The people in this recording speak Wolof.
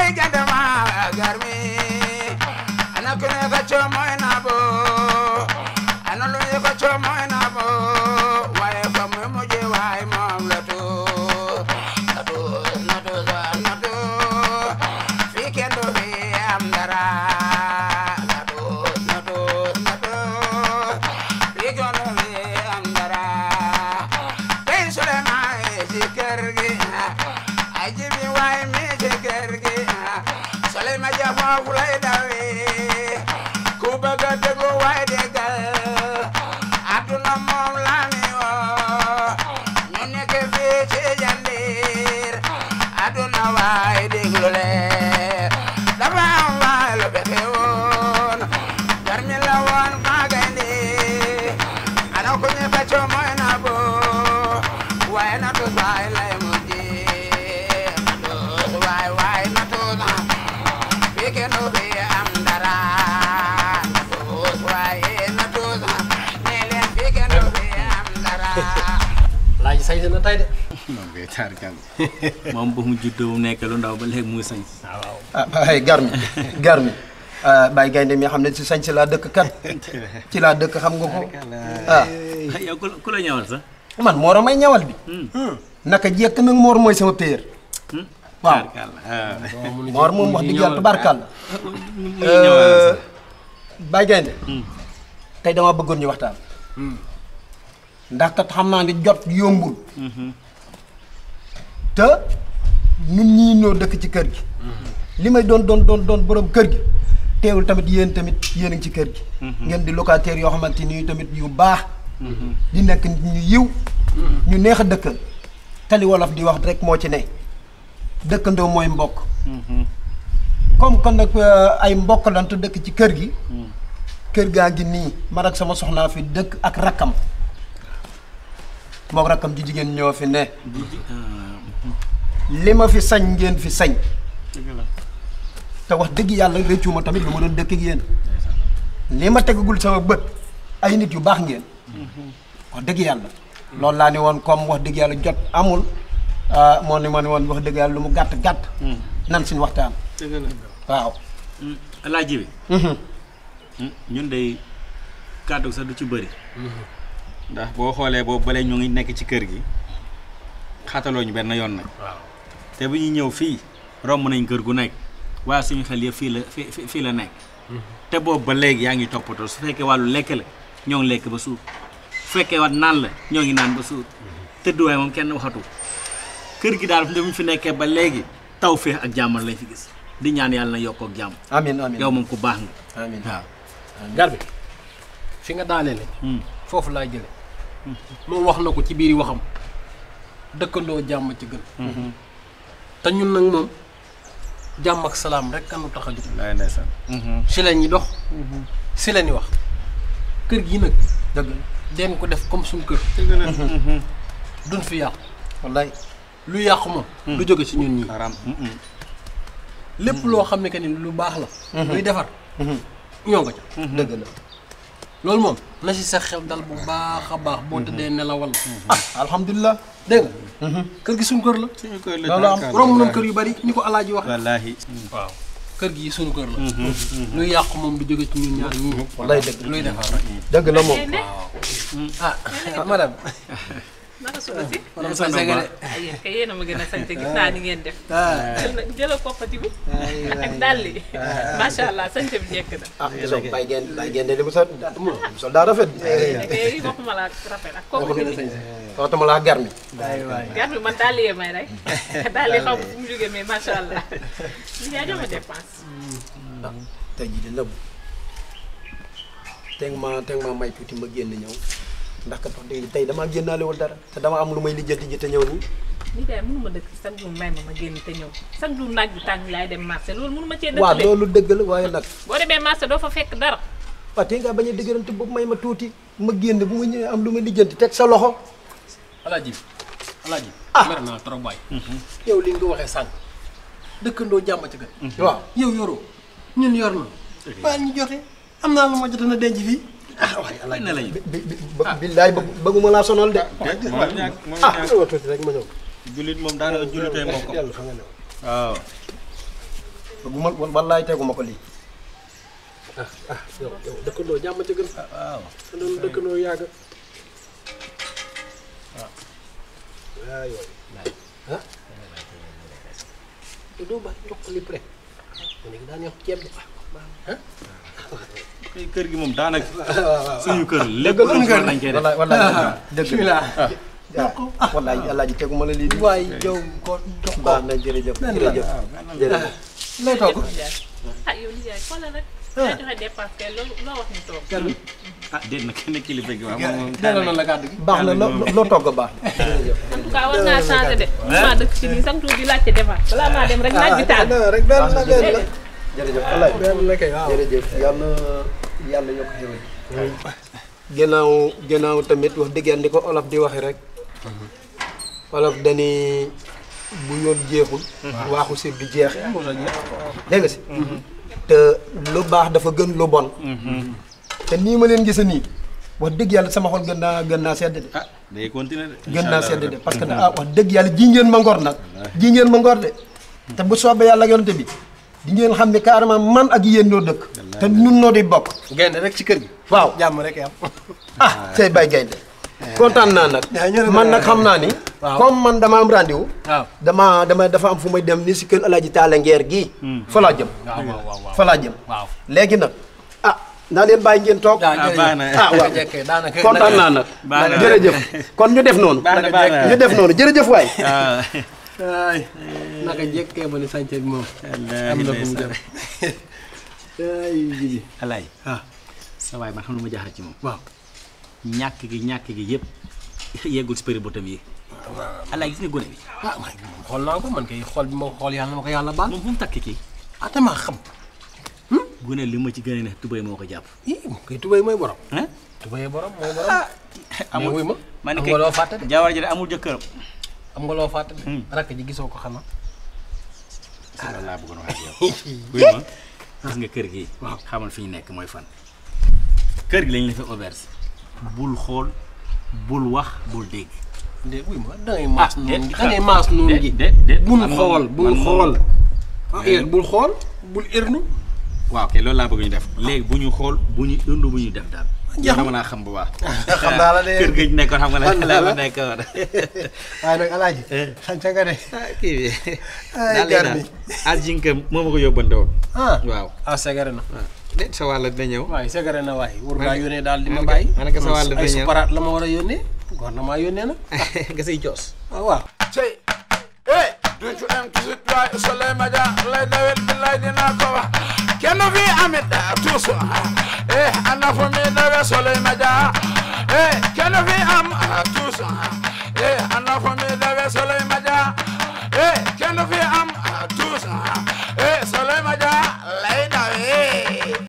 gande ma garmi ana kune ka chomoy na bo ana lu ko chomoy na bo waye ko mu muje way mom la to na to na to na to fi kendo be am dara na to na to na to fi kendo be am dara tey Suleymaan ci kër gi ay jibi waay mi ci kër gi Suleymaan ja foofu lay dawee ku bëgg a déglu waay déggal àdduna moom la mi woo ñu nekk fii ci Jandeer àdduna waay déglu leen dafa am waay lu fekke woon garmi la woon maa gaynde ana ko ñu fecco mooy na bo waaye na tus waay lay mujjee na tus waay waay na tus fii kenn du fi am dara na tus waaye na tus nee leen fii kenn du fi am dara laaj sañ na tey de. moom kay taarkal moom ba mu juddoo mu nekk lu ndaw ba léegi muy sañ waaw ah ay garmi garmi Baye Gaynde mi xam ne ci sañ si laa dëkk kat ci laa dëkk xam nga ko ah yow ku la ku la ñëwal sax man Mor a may ñawal bi naka jekk nag Mor mooy sama péer waaw Taarkalla. Mor moom wax dëgg yàlla tubaarkàlla muy ñëwal sax Baye Gaynde tey dama bëggoon ñu waxtaan ndax kat xam naa ni jot yombul te ñun ñii ñoo dëkk ci kër gi li may doon doon doon doon borom kër gi teewul tamit yéen tamit yéen a ngi ci kër gi ngeen di locataire yoo xamante ni tamit yu baax di nekk nit ñu yiw ñu neex a dëkkal tali wolof di wax rek moo ci ne dëkkandoo mooy mbokk comme kon nag euh, ay mbokk lan te dëkk ci kër gi kër gaa ngi nii man ak sama soxnaa fi dëkk ak rakkam moom rakkam ji jigéen ñoo fi ne li ma fi sañ ngeen fi sañ te wax dëgg yàlla réccu ma tamit lu ma doon dëkk ak yéen li ma tegagul sama bët ay nit yu baax ngeen wax dëgg yàlla loolu laa ni woon comme wax dëgg yàlla jot amul ah, moo ni ma ni woon wax dëgg yàlla lu mu gàtt gàtt nan suñu waxtaan waaw alaaji bi ñun de kàddu sax du ci bëri ndax boo xoolee boobu bale ñu ngi nekk ci kër gi xataloo ñu benn yoon nag waaw te bu ñuy ñëw fii romb nañ kër gu nekk waaye suñu xel yëpp fii la fii fii- fii la nekk te boobu ba léegi yaa ngi toppatoo su fekkee wàllu lekk la ñoo ngi lekk ba suur su fekkee wat naan la ñoo ngi naan ba suur tëdduwaay moom kenn waxatu kër gi daal fi mu fi nekkee ba léegi taw féex ak jàmmal lañ fi gis di ñaan yàlla na yokkoo ak jàmm amin amin yow moom ku baax nga amin waaw gar bi fi nga daaneele Hmm. foofu laa jële moom wax na ko ci biir waxam dëkkandoo jàmm ci gën te ñun nag moom jàmm ak salaam rek kanu tax a jóg laay ndeysaan si la ñuy dox si la ñuy wax kër gi nag dëgg la den ko def comme suñ kër duñ fi yàqu wallaay lu yàqu moom du jóge ci ñun ñii xaram lépp loo xam ne que ni lu baax la luy defar ñoo nga ca dëgg la loolu moom na si sa xel dal bu baax a baax boo tëddee nelawal ah alhamdulilah dégg nga kër gi suñ kër la suñu koy la Loolu am taarkal romb nañ kër yu bari ni ko alaaji wax wallaahi waaw kër gi suñu kër la luy yàqu moom du jóge ci ñun ñaar ñii wallaay dëgg luy defar rek dëgg la moom ah madame naka suba si. madame sa segale ay yéen kay yéen a ma gën a sant gis naa ni ngeen def. jël na jëlal koppati bi. ak dàll yi. macha allah sant bi njëkk na. ah gisoo Baye Gaynde Baye Gaynde li mu sol sol daa rafet kay waxuma la ak rafet ak koppati bi. waxtuma laa garmi gar bi man dàll yee may rek. dàll yi xaw ma fu mu jógee mais macha allah. li yaa jox ma dépense. tey jii de nëbb teg ma teg ma may tuuti ma génn ñëw ndax kat wax dëgg tey damaa génnaalewul dara te dama am lu may lijjanti ji te ñëw nii ni kay mënuma dëkk chaque jour may ma ma génn te ñëw chaque jour naaj bi tàng laay dem marché loolu mënuma cee waaw dëkk de. loolu dëgg la waaye nag boo demee marché doo fa fekk dara. waaw tey ngaa bañ a dëgërante boobu may ma tuuti ma génn bu ma ñëwee am lu may lijjanti teg sa loxo alaaji bi alaaji Ah. mer naa trop waay yow li nga waxee sànq dëkkandoo jàmm ci gën waaw yow yoroo ñun yor na baal ñu jote am naa lu ma jote na denc fii ah waaye alaaji ne lañu bi bi bi billaay bëgg bëgguma laa sonal de moom ñàkk moom ah ñàkk dama tuuti rek ma ñëw jullit moom daanaka jullitee mbokk yàlla fa nga ñëw waaw bu ma wallaay teguma ko lii ah ah yow yow dëkkandoo jàmm ca gën. waaw dëkkandoo dëkkandoo yàgg. waaw. waaw yooyu. ah. te doo bàyyi jox ko lépp rek. mu nekk daan yokk ceeb bi. ah. kay kër gi moom daanaka suñu kër lépp lu mu lañ koy def wallaay wallaay dëgg bismillah. ah wallaay alaaji teguma la lii waay yow ko jox ko. baax na jërëjëf jërëjëf jërëjëf lay togg. ah yow nijaay xoolal rek. yaa joxe dépense kay loolu loo wax ñu toog. kenn ah déet na kenn kilifa gi waaw moom moom delloo na la kàddu gi. baax na loo loo togg baax na jërëjëf en tout cas war naa changé de. maa dëkk ci nii sax tuuti di laajte dépense balaa maa dem rek naaj bi taal. rek benn la benn la. jërëjëf alaaji benn la kay waaw. jërëjëf yàlla yàlla yokk xéwal gannaaw gannaaw tamit wax dëgg yàlla ni ko olof di waxe rek olof dani bu yoon jeexul waaxu sir bi jeex dégg nga si te lu baax dafa gën lu bon te nii ma leen gisa nii wax dëgg yàlla sama xol gën naa gën naa sedd de ah day continuer de gën naa sedd de parce que ah wax dëgg yàlla ji ngeen ma ngor nag ji ngeen ma ngor de te bu soobee yàlla ak yonante bi di ngeen xam ne carrément man ak yéen ñoo dëkk te nun noo di bokk gaynde rek ci kër gi. waaw jàmm rek am. ah tey bay gaynde kontaan naa nag man nag xam naa ni Waaw. comme man dama am rendez-vous waaw. dama dama dafa am fu may dem ni si kër Alaaji Taala Ngeer gii fa laa jëm waaw waaw waaw. fa laa jëm waaw. léegi nag ah naa leen bàyyi ngeen toog ah ah baax na ah waaw jekkee daanaka kontaan naa nag baax na jërëjëf kon ñu def noonu baax na baax na ñu def noonu jërëjëf waay ah ay naka jekkee ba ni sànce bi moom. am na fu mu dem. ay jibi alaay ah sa waay man xam lu ma jaaxal ci moom waaw. ñàkk gi ñàkk gi yëpp yeggul si përi botam yi alaay gis nga gone bi ah man xool naa ko man kay xool bi ma ko xool yàlla na ma ko yàlla baal. moom fu mu takk kii ah damaa xam. gone li ma ci gën a ne tubéy moo ko jàpp ii moom kay tubéy mooy borom. ah tubéy borom mooy borom. mais wuy ma. ma ne am kay nga loo fàtte de. jawar ji de amul jëkkëram am nga loo fàtte de. Hmm. rakk ji gisoo ko xanaa. loolu laa bëggoon wax ak yow buy ma gis nga kër gi Waaw. xamal fi ñu nekk mooy fan kër gi lañ la fi auberge bul xool bul wax bul dégg de wuy ma da ngay maas Ah, noonu déet, gi da ngay maas noonu gi. déet déet bul man moom- xool bul man moom- xool. ah Mais- bul xool bul ernu. waaw kay loolu laa bëgg ñu def léegi bu ñu xool bu ñu ëndu bu ñu def daal Jeex na. dama naa xam bu baax xam naa la de. kër gi ñu nekkoon xam nga Xam la naa la la. ma nekkoon waaye nag alaaji. sant nga de. kii bi Ay, daal gar daal mi. ajinka moo ma ko yóbbante woon ah waaw ah segare na. déet sa wàll dina ñëw waaye segare na waaye war Ma ngaa ne- yónnee daal di ma ma ne ko- bàyyi. ma ne ko sa wàll ay dina ñëw. suparaat la ma war a yónnee. war na maa yónnee nag. nga say coos ah waaw. Say, hey, ducu em kisit waay soley ma ja lay dawel billaay dinaa ko wax kenn fi amit da tuus eh ana fu mi dawe soley ma ja eh kenn fi am